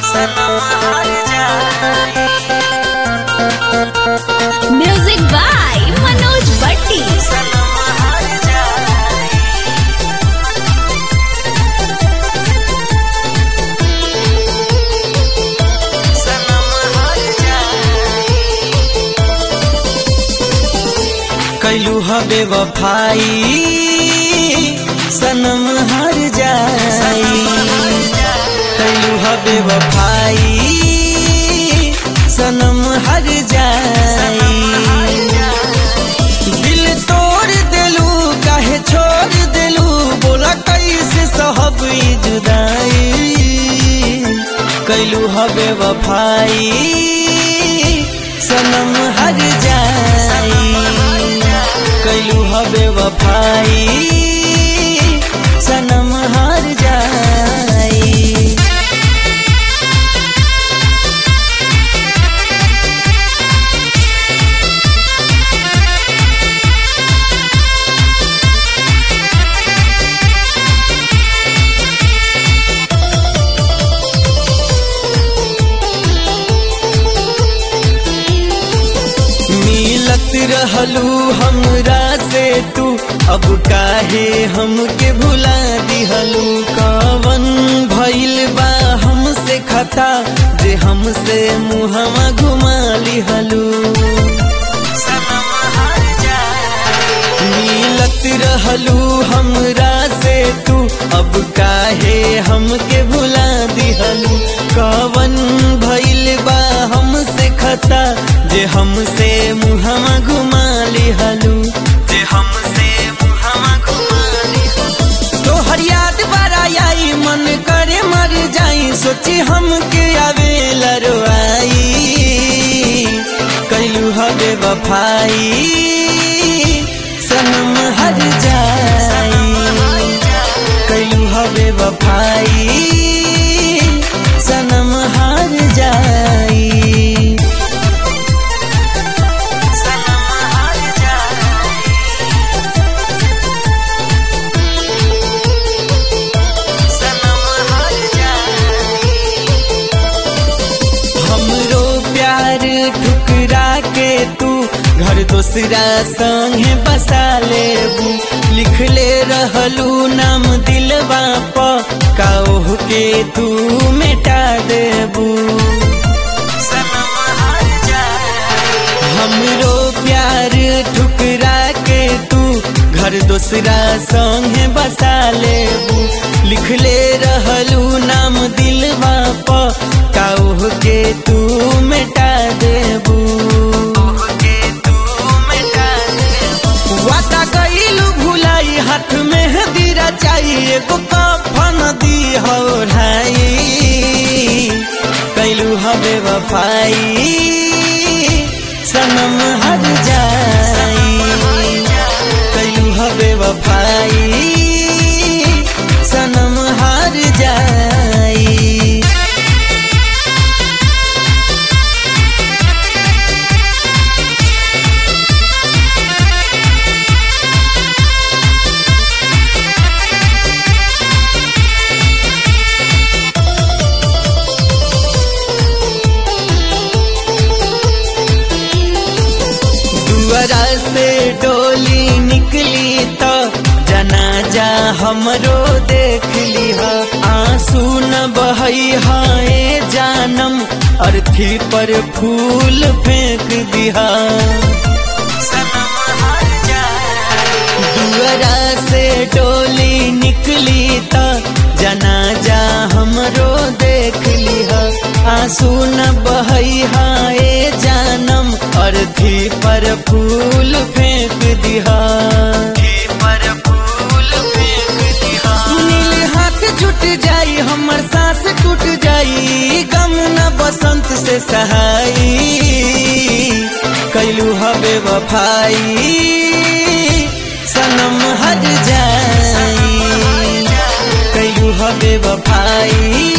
सनम हार जाई म्यूजिक बाय मनोज भट्टी सनम हार जाई सनम हार जाई कैलू हबे वफाई सनम हार जाई कैलू हबे वफाई सनम हर जाई दिल तोड़ दिलू काहे छोड़ दिलू बोला कैसे सहब ई जुदाई कैलू हबे वफाई सनम हर जाई कैलू हबे वफाई सनम हर जाई मिलत रहलू हमरा से तू अब काहे हमके भुला दिहलू कवन भइल बा हमसे खता जे हमसे मुहवा घुमा लिहलू मिलत रहलू हमरा से तू अब काहे हमके भुला दिहलू कवन भइल बा हमसे खता जे हमसे मुहवा घुमा लिहलू जे हमसे मुहवा घुमा लिहलू तोहर याद बड़ा आई मन करे मर जाई सोची हमके आवे लरवाई कैलू हबे वफाई सनम हर जाई कैलू हबे वफाई सनम हर जाई सनम हर जाई सनम हर जाई हमरो प्यार ठुकरा के तू घर दोसरा संगे बसा लेबू लिखले रहलू नाम दिलवा प काह के तू मिटा देबू हमरो प्यार ठुकरा के तू घर दोसरा संगे बसा लेबू लिखले रहलू नाम दिलवा प काह के तू मिटा देबू वादा कइलू भुलाई हाथ में हदीरा चाहिए एगो कफन दी हो ढाई कैलू हबे वफाई सनम हर जाई कैलू हबे वफाई सनम हर जाई दुआरा से डोली निकली तो जनाजा हमरो देख लिहा आंसू न बहई हाए जानम अर्थी पर फूल फेंक दिहा दुआरा से डोली निकली तो जनाजा हमरो देख लिहा आंसू न बहई हाए जानम अर्थी पर फूल फेंक दिहा सुनील हाथ छूट जाई हमर सांस टूट जाई गम न बसंत से सहाई कैलू हबे वफाई सनम हर जाई कैलू हबे वफाई